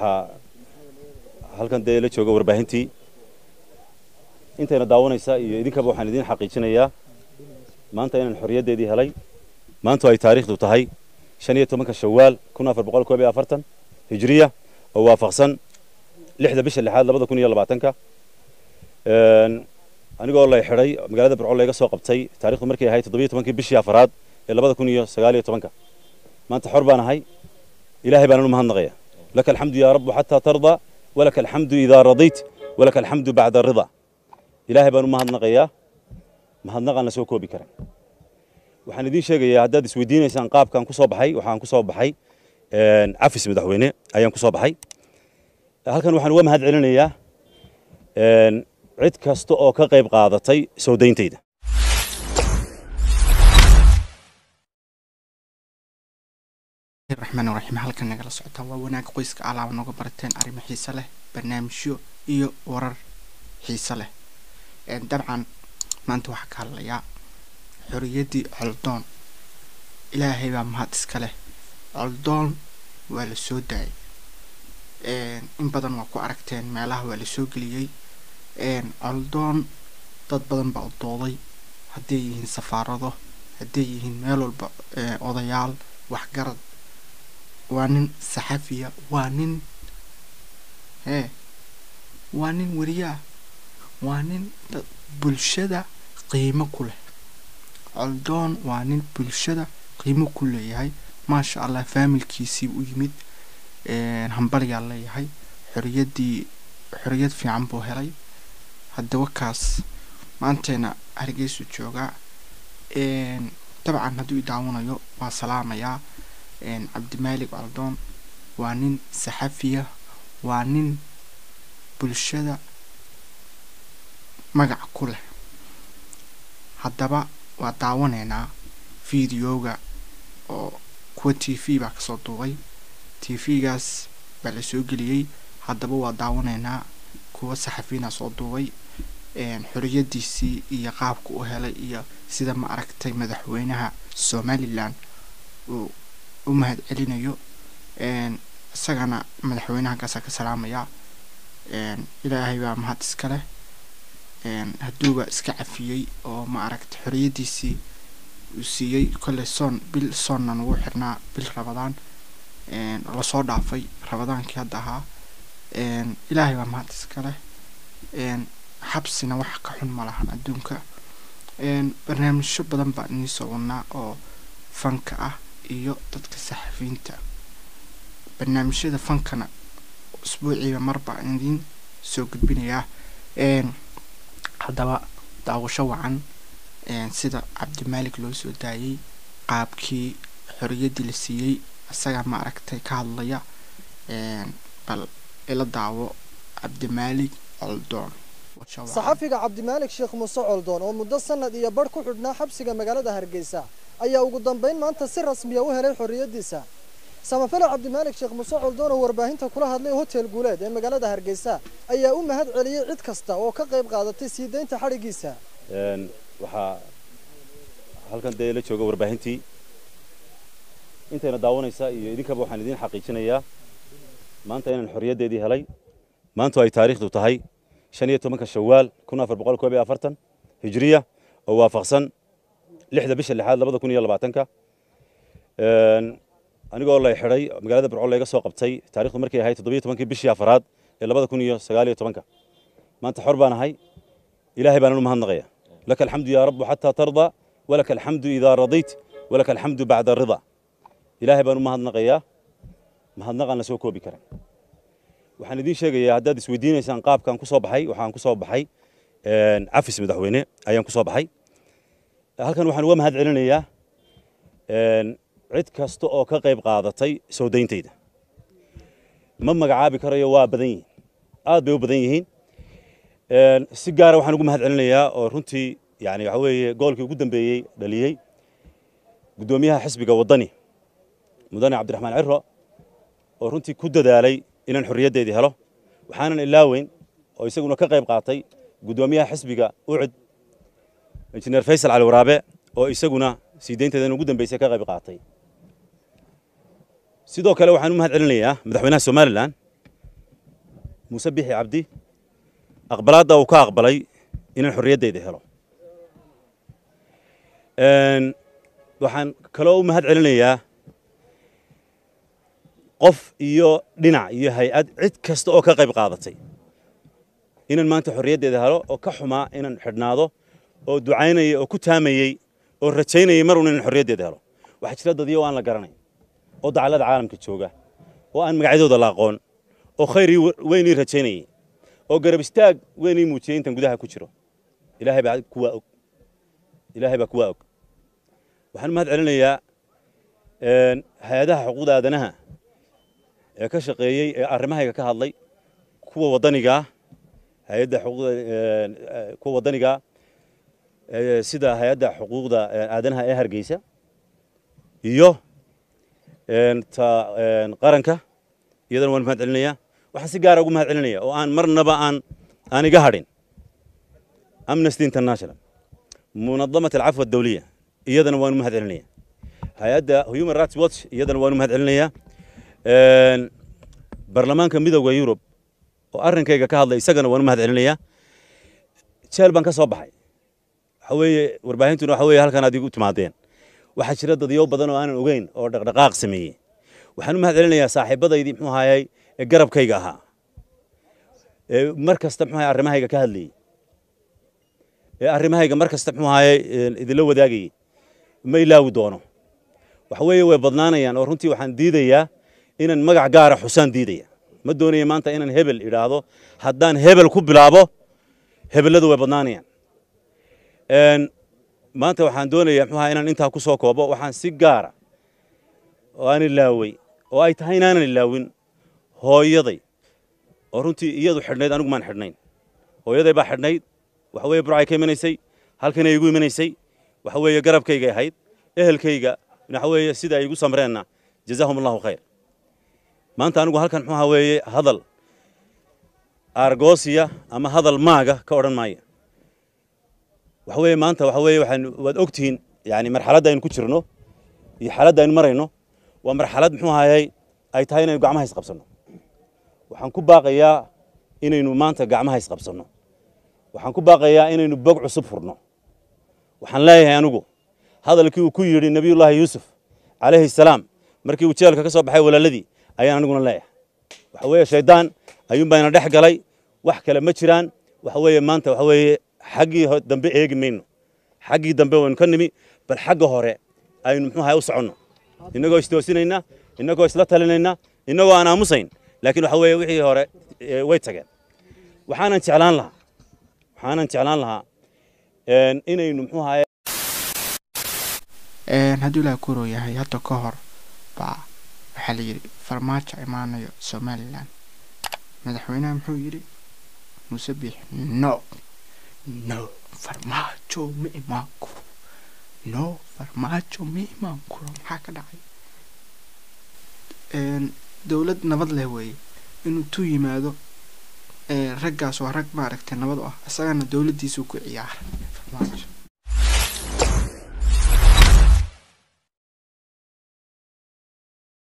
waxaa halkan dee la jooga warbaahintii intayna daawanaysa iyo idinkaba waxaan idiin xaqiijinayaa maanta inaan xorriyaddeedii helay maantu ay taariikhdu tahay shan iyo tobanka shawaal kun afar boqol koob iyo afartan hijriya oo waafaqsan lixda bisha lixaad labada kun iyo labaatanka anigoo lay xidhay magaalada burco layga soo qabtay taarikhdu markay ahayd toddobiyo tobankii bishii afaraad ee labada kun iyo sagaal iyo tobanka maanta xor baan ahay ilaahay baanan u mahadnaqaya laka alxamdu yaa rabbu xataa tarda walaka alxamdu idaa radayt walaka alxamdu bacda rida ilaahay baan u mahadnaqayaa mahadnaqaan la soo koobi karan waxaan idiin sheegayaa haddaad isweydiinaysaan qaabkaan ku soo baxay waxaan ku soo baxay cafis madaxweyne ayaan ku soo baxay halkan waxaan uga mahad celinayaa cid kasta oo ka qayb qaadatay soo dayntayda raxmaan raxiim halkan nagala socotaa waa wanaag qoyska alaaba nooga barateen arrimo xiise leh barnaamijyo iyo warar xiise leh dabcan maanta waxaa ka hadlayaa xoriyaddii coldoon ilaahay baa mahad iska leh coldoon waa la soo daayay in badan waa ku aragteen meelaha waa la soo geliyey coldoon dad badan baa u dooday hadday yihiin safaarado hadday yihiin meel walba odayaal waxgarad waa nin saxafiya waa nin hee waa nin weriyaa waa nin bulshada qiimo ku leh coldoon waa nin bulshada qiimo ku leeyahay maasha allah faamilkiisii u yimid hambaliyaa leeyahay xoriyaddii xoriyad fiican buu helay haddaba kaas maanteena hargeysu joogaa dabcan hadduu i daawanayo waa salaamayaa cabdimaalig coldoon waa nin saxafiya waa nin bulshada magac ku leh haddaba waa daawanaynaa videoga oo kuwa t v baa kasoo duubay t v-gaas baa la soo geliyey haddaba waa daawanaynaa kuwa saxafiyiina soo duubay xoriyadiisii iyo qaabka u helay iyo sida ma aragtay madaxweynaha somalilan uu u mahad celinayo isagana madaxweynaha kaasaa ka salaamayaa ilaahay baa mahad iska leh hadduuba iska cafiyey oo ma aragtay xoriyadiisii uu siiyey kolley soon bil soonna nagu xirnaa bil rabadaan lasoo dhaafay rabadaankii hadda ahaa ilaahay baa mahad iska leh xabsina wax ka xun ma lahan adduunka barnaamijyo badan baan inii soo wadnaa oo fanka ah iyo dadka saxafiyiinta barnaamijyada fankana usbuuciiba mar baan idiin soo gudbinayaa haddaba daawasho wacan sida cabdimaalik loo soo daayey qaabkii xoriyaddii la siiyey isagaa ma aragtay ka hadlaya bal ila daawo cabdimaalik coldoon saxafiga cabdimaalik sheekh muuse coldoon oo muddo sanad iyo badh ku xidhnaa xabsiga magaalada hargeysa ayaa ugu dambayn maanta si rasmiya u helay xorriyaddiisa samafale cabdimaalik sheekh muuse coldoon oo warbaahinta kula hadlay hotel guuleed ee magaalada hargeysa ayaa u mahad celiyey cid kasta oo ka qayb qaadatay sii daynta xadhiggiisa waxaa halkan dee la jooga warbaahintii intayna daawanaysa iyo idinkaba waxaan idiin xaqiijinayaa maanta inaan xorriyaddeedii helay maantu ay taariikhdu tahay shan iyo tobanka shawaal kun afar boqol koob iyo afartan hijriya oo waafaqsan lixda bisha lixaad labada kun iyo labaatanka anigoo lay xidhay magaalada burco layga soo qabtay taarikhdu markay ahayd toddobiyo tobankii bishii afaraad ee labada kun iyo sagaal iyo tobanka maanta xor baan ahay ilaahay baanan u mahadnaqaya laka alxamdu yaa rabbu xataa tarda walaka alxamdu idaa radayt walaka alxamdu bacda rida ilaahay baan u mahadnaqayaa mahadnaqaan la soo koobi karan waxaan idiin sheegayaa haddaad isweydiinaysaan qaabkaan ku soo baxay waxaan ku soo baxay cafis madaxweyne ayaan ku soo baxay halkan waxaan uga mahad celinayaa cid kasta oo ka qayb qaadatay soo dayntayda ma magacaabi karayo waa badan yihiin aad bay u badan yihiin si gaara waxaan ugu mahad celinayaa oo runtii yani waxa weeye goolkii ugu dambeeyey dhaliyey guddoomiyaha xisbiga waddani mudane cabdiraxmaan ciro oo runtii ku dadaalay inaan xorriyaddeedii helo waxaanan ilaaweyn oo isaguna ka qayb qaatay guddoomiyaha xisbiga ucud injineer faysal cali waraabe oo isaguna sii daynteedan ugu dambeysay ka qayb qaatay sidoo kale waxaan u mahad celinayaa madaxweynaha somalilan muuse bixi cabdi aqbalaadda uu ka aqbalay inaan xorriyaddayda helo waxaan kaloo u mahad celinayaa qof iyo dhinac iyo hay-ad cid kasta oo ka qayb qaadatay inaan maanta xorriyaddeeda helo oo ka xumaa inaan xidhnaado oo ducaynayay oo ku taamayey oo rajaynayay mar un inaan xorriyaddeeda helo waxaa jira dadiyo aan la garanay oo dacallada caalamka jooga oo aan magacyadooda la aqoon oo khayrii weynii rajaynayay oo garab istaag weynii muujiyey intan gudaha ku jiro ilaahay baa kuwaa og ilaahay baa kuwaa og waxaan u mahad celinayaa hay-adaha xuquuqda aadanaha ee ka shaqeeyey ee arrimahayga ka hadlay kuwa waddanigaa hay-adda xuquuqda kuwa waddanigaa sida hay-adda xuquuqda aadanaha ee hargeysa iyo ta qaranka iyadana waan mahad celinayaa waxaan si gaara ugu mahad celinaya oo aan marnaba aan aan iga hadhin amnesty international munadamat alcafwa adawliya iyadana waan u mahad celinaya hay-adda human rights watch iyadana waan u mahad celinayaa baarlamaanka midowda yurub oo arrinkayga ka hadlay isagana waan u mahad celinayaa jeel baan ka soo baxay waxa weeye warbaahintuna waxa weeye halkan aad igu timaadeen waxaa jira dadyo badan oo aanan ogeyn oo dhaqdhaqaaq sameeyey waxaan u mahad celinayaa saaxiibadaydii muxuu ahaayey ee garabkayga ahaa ee mar kasta muxuu ahaye arrimahayga ka hadlayey ee arrimahayga mar kasta muxuu ahaayey idinla wadaagayey ma ilaawi doono waxa weeye way badnaanayaan oo runtii waxaan diidayaa inaan magac gaara xusaan diidaya ma doonaya maanta inaan hebel idhaahdo haddaan hebel ku bilaabo hebelladu way badnaanayaan maanta waxaan doonayaa muxuu ahaa inaan intaa ku soo koobo waxaan si gaara oo aan ilaawey oo ay tahay inaanan ilaawin hooyaday oo runtii iyadu xidhnayd anigu maan xidhnayn hooyaday baa xidhnayd waxa weeye burcay ka imanaysay halkanay igu imanaysay waxa weeye garabkaygay ahayd ehelkayga waxa weeye sida ay igu samreenna jazaahum allahu khayr maanta anigu halkan muxuu ahaa weeye hadal argosiya ama hadal maaga ka odhan maayo waxa weeye maanta waxa weeye waxaan waad ogtihiin yani marxaladda aynu ku jirno iyo xaaladda aynu marayno waa marxalad muxuu ahayay ay tahay inaynu gacmaha isqabsanno waxaan ku baaqayaa inaynu maanta gacmaha isqabsanno waxaan ku baaqayaa inaynu bog cusub furno waxaan leeyahay anigu hadalkii uu ku yidhi nebiyullaahi yuusuf calayhi salaam markii uu jeelka ka soo baxay walaaladii ayaan aniguna leeyahay waxa weeye shayddaan ayuunbaa ina dhex galay wax kale ma jiraan waxa weeye maanta waxa weeye xaggii dambe eegi mayno xaggii dambe waynu ka nimi bal xagga hore aynu muxuu ahay u soconno innagoo istoosinayna innagoo isla talinayna innagoo aan aamusayn laakiin waxa weeye wixii hore way tageen waxaanan jeclaan lahaa waxaanan jeclaan lahaa inaynu muxuu ahaye hadduu ilaah kuroo yahay hadda ka hor baa waxaa la yidhi farmaajo imaanayo somalilan madaxweynaha muxuu yidhi muuse biix no no farmaajo ma imaan kuro no farmaajo ma imaan kuro maxaa ka dhacay dowlad nabad leh weeye inuu tu yimaado raggaas waa rag maaragtay nabad u ah isagana dowladdiisuu ku ciyaaray farmaajo